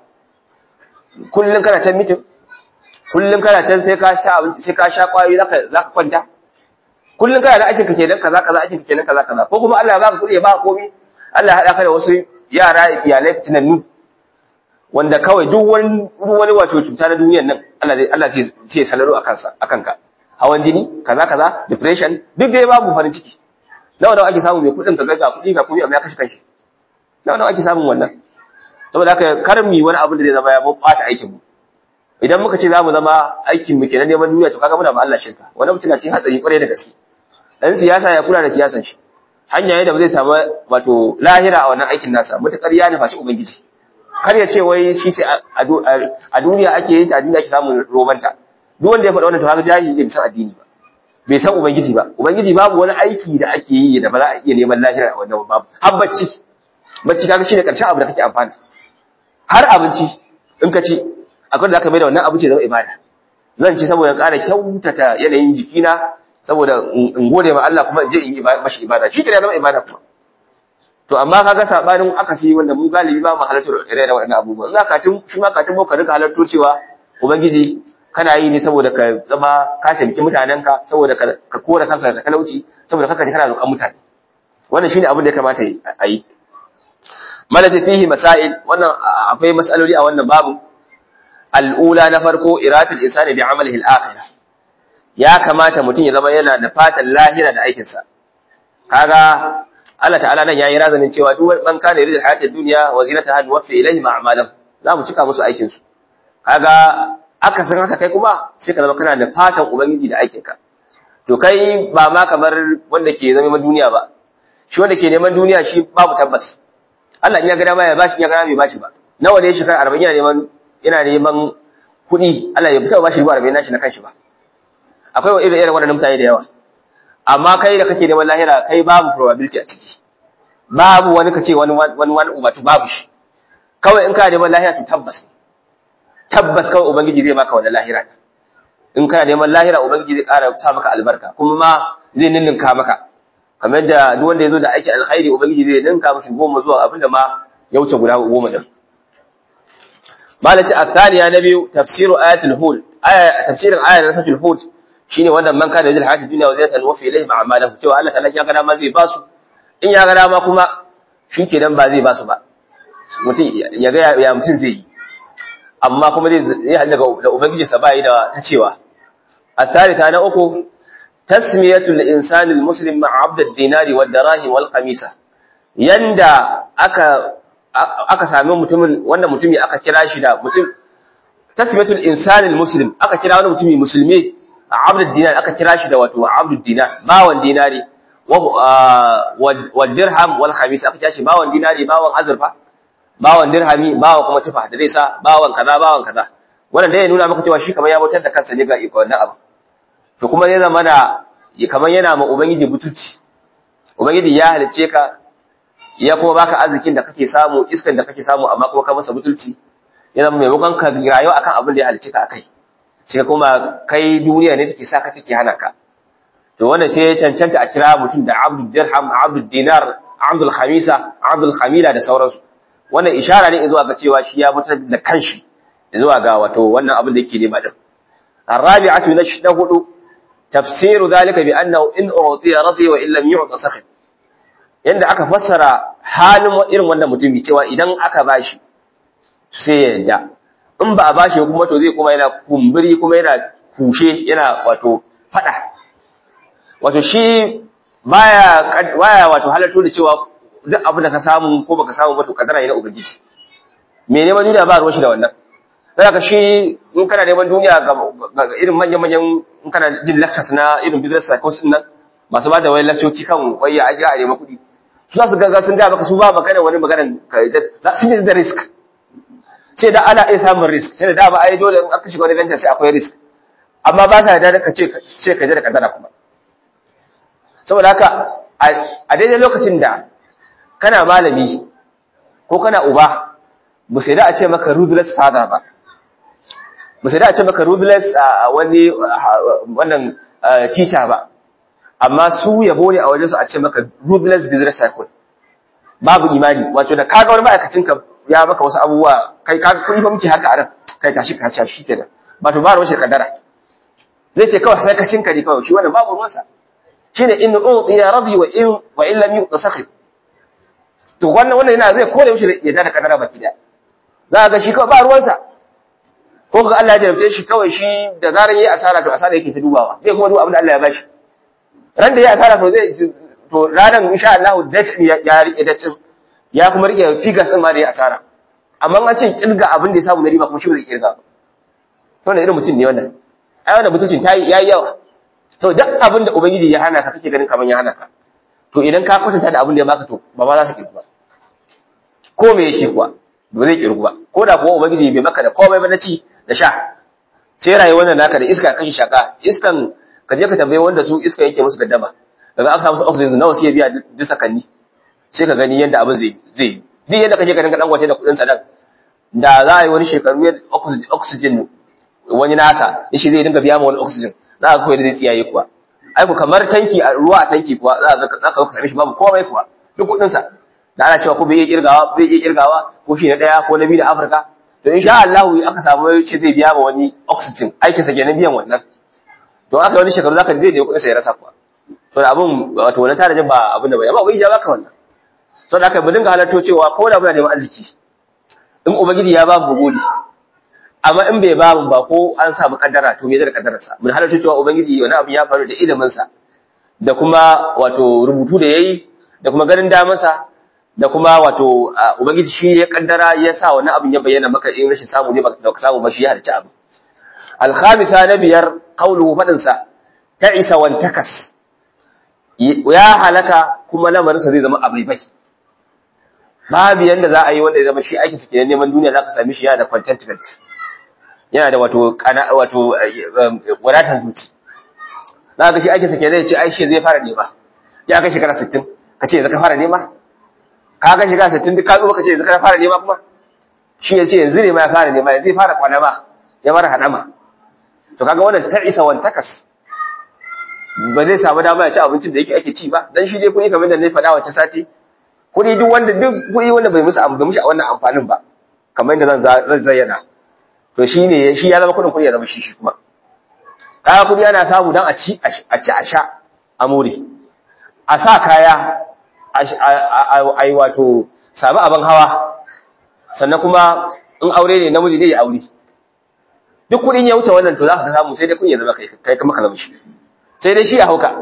kullum kana can mitin kullum kana can sai ka sha abinci sai ka sha kwayoyi zaka zaka kwanta kullum kana da aikin ka kenan kaza kaza aikin ka kenan kaza kaza ko kuma Allah ya baka kuɗi ya baka komai Allah ya haɗa ka da wasu yara iyalai tunannu wanda kawai duk wani wani wato cuta na duniyar nan Allah zai Allah sai ya salaro akan sa akan ka hawan jini kaza kaza depression duk dai babu farin ciki nawa nawa ake samu mai kuɗin ka ga kuɗi ga kuɗi amma ya kashe kanshi nawa nawa ake samun wannan saboda haka kar mu wani abu da zai zama ya bata aikin mu idan muka ce zamu zama aikin mu kenan neman duniya to kaga muna ba Allah shirka wannan mutum na cikin hatsari kwarai da gaske dan siyasa ya kula da siyasan shi hanya yadda ba zai samu wato lahira a wannan aikin nasa mutakar ya nufa shi ubangiji kar ya ce wai shi sai a duniya ake yin ta a duniya ake samun robanta duk wanda ya faɗa wannan to haka jahili bai san addini ba bai san ubangiji ba ubangiji babu wani aiki da ake yi da ba za a iya neman lahira a wannan babu har bacci bacci kaga shine karshen abu da kake amfani har abinci in ka ci akwai da zaka mai da wannan abinci zama ibada zan ci saboda ƙara kyautata yanayin jikina saboda in gode ma Allah kuma in je in yi mashi ibada shi kenan zama ibada kuma to amma kaga sabanin akasi wanda mu galibi ba mu halartar irin waɗannan abubuwa za ka tun shi ma ka tun ka rika halarto cewa ubangiji kana yi ne saboda ka zama ka taimaki mutanenka saboda ka kora kanka da talauci saboda kanka kana roƙon mutane wannan shine abin da ya kamata a yi malati fihi masail wannan akwai masaloli a wannan babu al'ula na farko iratul insani bi amalihi al-akhirah ya kamata mutum ya zama yana da fatan lahira da aikin sa kaga Allah ta'ala nan yayi razanin cewa duk wani ban kana yurid hayatid dunya wa zinataha nuwaffi ilayhi ma'amalan za mu cika musu aikin su kaga aka san haka kai kuma sai ka zama kana da fatan ubangiji da aikin ka to kai ba ma kamar wanda ke zama duniya ba shi wanda ke neman duniya shi babu tabbas Allah in ya ga dama ya bashi in ya ga dama bai bashi ba nawa ne shekara 40 yana neman yana neman kuɗi Allah ya fita bashi riba 40 nashi na kanshi ba akwai irin irin waɗannan mutane da yawa amma kai da kake neman lahira kai babu probability a ciki babu wani kace wani wani wani ubatu babu shi kawai in ka neman lahira to tabbas tabbas kawai ubangiji zai baka wannan lahira in kana neman lahira ubangiji zai ƙara sa maka albarka kuma ma zai ninninka maka kamar da duk wanda ya zo da aiki alkhairi ubangiji zai ninka mashi goma zuwa abinda ma ya wuce guda goma din malaci athaniya na biyu tafsiru ayatul hud aya tafsirin ayatul suratul hud shine wannan man kana yajil hayatid dunya wa zinatan wa fi ilayhi ma'amalahu cewa Allah ta'ala ya ga ma zai basu in ya ga ma kuma shikenan ba zai basu ba mutum ya ga ya mutum zai yi amma kuma zai hada da ubangiji sa bai da ta cewa الثالثة أنا أكو تسمية الإنسان المسلم مع عبد الدينار والدراهم والقميصة يندى أكا aka sami mutumin wannan mutumi aka kira shi da mutum tasmiyatul insani muslim aka kira wani mutumi musulmi a abdul dinar aka kira shi da wato abdul dinar bawan dinari wa dirham wal khamis aka kira shi bawan dinari bawan azurfa bawan dirhami bawan kuma tufa da zai sa bawan kaza bawan kaza wannan dai ya nuna maka cewa shi kamar ya bautar da kansa ne ga wannan abu to kuma ya zama da kamar yana ma ubangiji butulci ubangiji ya halicce ka ya kuma baka arzikin da kake samu iskan da kake samu amma kuma ka masa butulci ya zama maimakon ka rayu akan abin da ya halicce ka akai sai kuma kai duniya ne take saka take hana ka to wannan sai ya cancanta a kira mutum da abdul dirham abdul dinar abdul khamisa abdul khamila da sauransu wannan ishara ne zuwa ga cewa shi ya fitar da kanshi zuwa ga wato wannan abin da yake nema din الرابعة نشهد تفسير ذلك بأنه إن أعطي رضي وإن لم يعط سخط yanda aka fassara halin irin wannan mutumi cewa idan aka bashi sai ya yadda in ba a bashi kuma to zai kuma yana kumburi kuma yana kushe yana wato fada wato shi baya baya wato halatto da cewa duk abin da ka samu ko baka samu ba to kadara ne na ubangiji me neman duniya ba ruwan shi da wannan sai ka shi in kana neman duniya ga irin manyan manyan in kana jin lectures na irin business psychology din nan masu ba da wani lecture kan waya ajiya a neman kuɗi su za su gaga sun da maka su ba magana wani maganan sun yi da risk sai da ana iya samun risk sai da dama ai dole in aka shiga wani venture sai akwai risk amma ba sa da ka ce ce ka je da kadara kuma saboda haka a daidai lokacin da kana malami ko kana uba ba sai da a ce maka ruthless father ba ba sai da a ce maka ruthless wani wannan teacher ba amma su yabo ne a wajen su a ce maka ruthless business cycle babu imani wato da kaga wani ma'aikacin ka ya maka wasu abubuwa kai ka kuɗi fa muke haka a nan kai tashi ka shi kenan ba to ba ruwan shi kaddara zai ce kawai sai ka cinka ne kawai shi wannan babu ruwansa shine in utiya radi wa in wa in lam yu'ta sakhit to wannan wannan yana zai kore mishi ya da kaddara baki da za ga shi kawai ba ruwansa ko ga Allah ya jarabce shi kawai shi da zaran yayi asara to asara yake ta dubawa zai kuma duba abin da Allah ya bashi ran da ya asara to zai to ranan insha Allah date ya ya rike date ya kuma rike figures din ma da ya asara amma an ce kirga abin da ya samu na riba kuma shi ba zai kirga to wannan irin mutum ne wannan ai wannan mutuncin tayi yayi yawa to duk abin da ubangiji ya hana ka kake ganin kaman ya hana ka to idan ka kwatanta da abin da ya baka to ba ma za su kirgu ba ko me yake kuwa ba zai kirgu ba ko da kuwa ubangiji bai maka da komai ba na ci da sha sai rayuwar nan naka da iska kashi shaka iskan ka je ka tambaye wanda su iska yake musu gaddama daga aka samu oxygen nawa sai biya duk sakanni sai ka gani yadda abin zai zai duk yadda kaje ka dinga dan gwace da kudin sa dan da za a yi wani shekaru ya oxygen wani nasa yace zai dinga biya ma wani oxygen za ka koyi da zai tsiyaye kuwa ai ku kamar tanki a ruwa a tanki kuwa za ka za ka same shi babu komai kuwa duk kudin sa da ana cewa ko bai iya kirgawa bai iya kirgawa ko shi na daya ko na biyu da Afirka to insha Allah aka samu yace zai biya ma wani oxygen aikin sa kenan biyan wannan to aka wani shekaru zaka zai da kudin sa ya rasa kuwa to da abun wato wannan tarajin ba abin da bai amma bai ja baka wannan so da aka mu dinga halarto cewa ko da muna neman arziki in ubangiji ya ba mu gode amma in bai ba mu ba ko an samu kaddara to me zai da kaddarar sa mun halarto cewa ubangiji wani abu ya faru da ilimin sa da kuma wato rubutu da yayi da kuma ganin daman sa da kuma wato ubangiji shi ya kaddara ya sa wani abin ya bayyana maka in rashin samu ne ba ka samu ba shi ya halarci abu al-khamisa na biyar qawluhu fadin sa ta'isa wan takas ya halaka kuma lamarinsa zai zama abribai babu yanda za a yi wanda ya zama shi aikin sa kenan neman duniya zaka same shi yana da contentment yana da wato kana wato wadatar zuci za ka shi aikin sa kenan ya ce ai shi zai fara nema ya kai shekara 60 ka ce zaka fara nema ka ga shekara 60 duk ka zo ka ce zaka fara nema kuma shi ya ce yanzu ne ma ya fara nema yanzu ya fara kwanama ya fara hadama to kaga wannan ta isa wan takas ba zai samu dama ya ci abincin da yake ake ci ba dan shi dai kuɗi kamar da na faɗa wata sati kuɗi duk wanda duk kuɗi wanda bai musu bai mushi wannan amfanin ba kamar yadda zan zan zayyana to shi ne shi ya zama kuɗin kuɗi ya zama shi shi kuma kaya kuɗi ana samu dan a ci a ci a sha a more a sa kaya a yi wato sami abin hawa sannan kuma in aure ne namiji ne ya aure duk kuɗin ya wuce wannan to za ka samu sai dai kun ya zama kai kuma ka zama shi sai dai shi ya hauka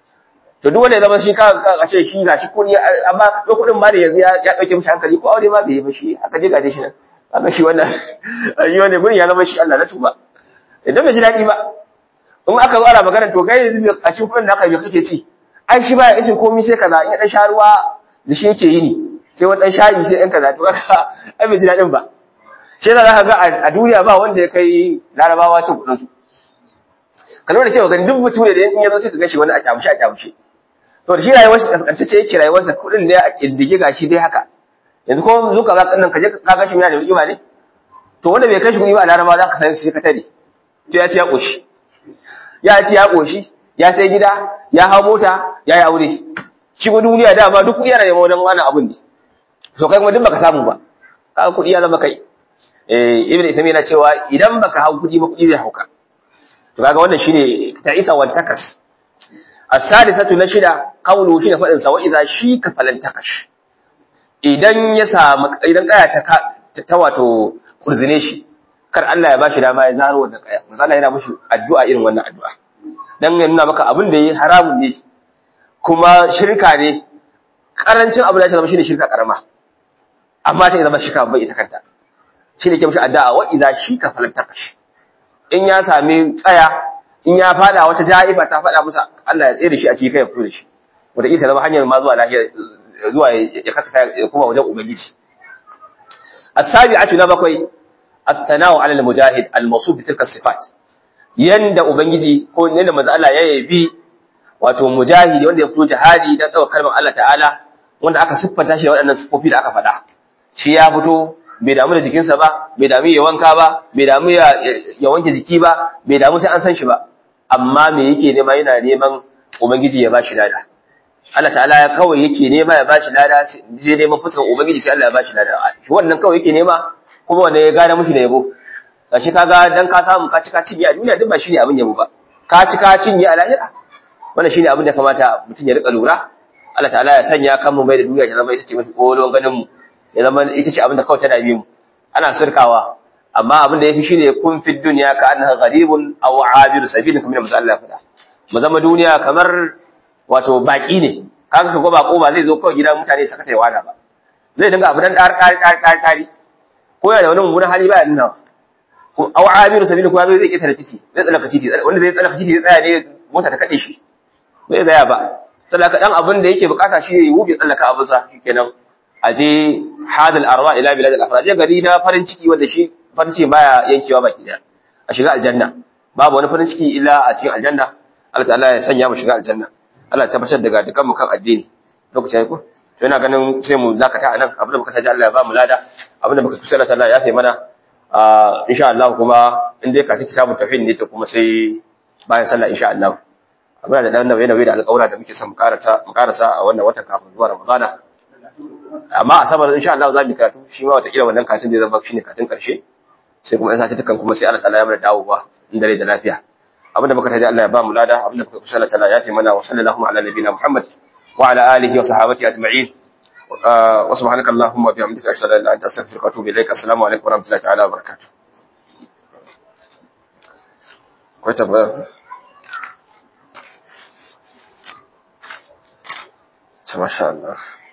to duk wanda ya zama shi ka a ce shi na shi kuɗi amma duk kuɗin ma da yanzu ya ɗauke mishi hankali ko aure ma bai yi ba shi aka je gaje shi nan aka shi wannan yi wanda gurin ya zama shi Allah na tuba idan bai ji daɗi ba in aka zo ana magana to kai yanzu a cikin kuɗin da aka yi kake ci ai shi baya isin komai sai kaza in ya dan sha ruwa da shi yake yi ni sai wani dan shayi sai ɗan kaza to kaga ai bai ji daɗin ba shi yasa zaka ga a duniya ba wanda ya kai larabawa cin kuɗin su ka lura da cewa gani duk mutum da in ya zo sai ka gashi wani a kyamushe a kyamushe to da shi rayuwar shi kaskantacce yake rayuwar sa kuɗin da ya kindige gashi dai haka yanzu ko zo ka ga nan ka je ka gashi yana da riba ne to wanda bai kai shi kuɗi ba a larabawa za ka san shi ka tare to ya ci ya ƙoshi ya ci ya ƙoshi ya sai gida ya hau mota ya yi aure shi ko duniya dama duk kuɗi yana neman wajen wani abun ne to kai kuma duk baka samu ba kaga kuɗi ya zama kai eh ibnu ismi yana cewa idan baka hau kuɗi ba kuɗi zai hauka to kaga wannan shine ta isa wan takas as-salisatu na shida qawlu shine fadin sa wa idza shika falan takash idan ya samu idan kaya ta ta wato kurzine shi kar Allah ya bashi dama ya zaro wannan kaya manzo Allah yana mushi addu'a irin wannan addu'a dan ya nuna maka abin da yi haramun ne kuma shirka ne karancin abu da ya zama shine shirka karama amma ta zama shirka bai ita kanta shine ke mushi addu'a wa idza shika falan takash in ya sami tsaya in ya fada wata ja'ifa ta fada musa Allah ya tsere shi a cikin kai ya fito da shi wanda ita zama hanyar ma zuwa lafiya zuwa ya kaka ya kuma wajen ubangiji as-sabi'atu na bakwai at-tanawu 'ala al-mujahid al-mawsuf bi tilka sifat yanda ubangiji ko yanda manzo Allah ya yabi wato mujahidi wanda ya fito jihadi dan daukar kalmar Allah ta'ala wanda aka siffanta shi da waɗannan sifofi da aka faɗa shi ya fito bai damu da jikinsa ba bai damu ya wanka ba bai damu ya wanke jiki ba bai damu sai an san shi ba amma me yake nema yana neman ubangiji ya bashi lada Allah ta'ala ya kawai yake nema ya bashi lada sai neman fuskar ubangiji sai Allah ya bashi lada shi wannan kawai yake nema kuma wanda ya gane mushi da yabo gashi kaga dan ka samu ka ci ka cinye a duniya duk ba shine abin yabo ba ka ci ka cinye a lahira wannan shine abin da kamata mutum ya rika lura Allah ta'ala ya sanya kan mu mai da duniya ta zama ita ce mafi kolon ganin mu ya zama ita ce abin da kawai tana bi mu ana sirkawa amma abin da yafi shine kun fi dunya ka annaha gharibun aw abir sabilin kamar da Allah ya faɗa mu zama duniya kamar wato baki ne kaga ka go bako ba zai zo kawai gidan mutane saka ta wada ba zai dinga abu dan dar dar dar dar tari ko ya da wani mummunan hali ba ya nuna ko aw abir sabilin ko zai zai da titi zai tsallaka titi wanda zai tsallaka titi zai tsaya ne mota ta kade shi bai tsaya ba tsallaka dan abin da yake bukata shi yayi wuce tsallaka abin sa shikenan aje hadal arwa ila bilad al afraj gari na farin ciki wanda shi farin ciki baya yankewa baki daya a shiga aljanna babu wani farin ciki illa a cikin aljanna Allah ta'ala ya sanya mu shiga aljanna Allah ya tabbatar daga dukan mu kan addini lokacin ko to ina ganin sai mu zakata anan abin da muka taji Allah ya ba mu lada abin da muka kusa Allah ta'ala ya fi mana insha Allah kuma in dai ka ci kitabun tauhid ne to kuma sai bayan sallah insha Allah abin da dan nauye nauye da alƙawura da muke son mu karasa mu karasa a wannan watan kafin zuwa Ramadana amma a sabar insha Allah za mu karatu shi ma wata kila wannan katin da zama shine katin karshe sai kuma in sace tukan kuma sai Allah ta'ala ya mana dawowa in dare da lafiya abinda muka taji Allah ya ba mu lada abinda muka kusa Allah ta'ala ya ce mana wa sallallahu ala nabiyina Muhammad wa ala alihi wa sahabati ajma'in wa subhanaka allahumma wa bihamdika ashhadu an la ilaha illa anta astaghfiruka wa atubu ilaik assalamu alaikum wa rahmatullahi ta'ala wa barakatuh ko tabbata masha Allah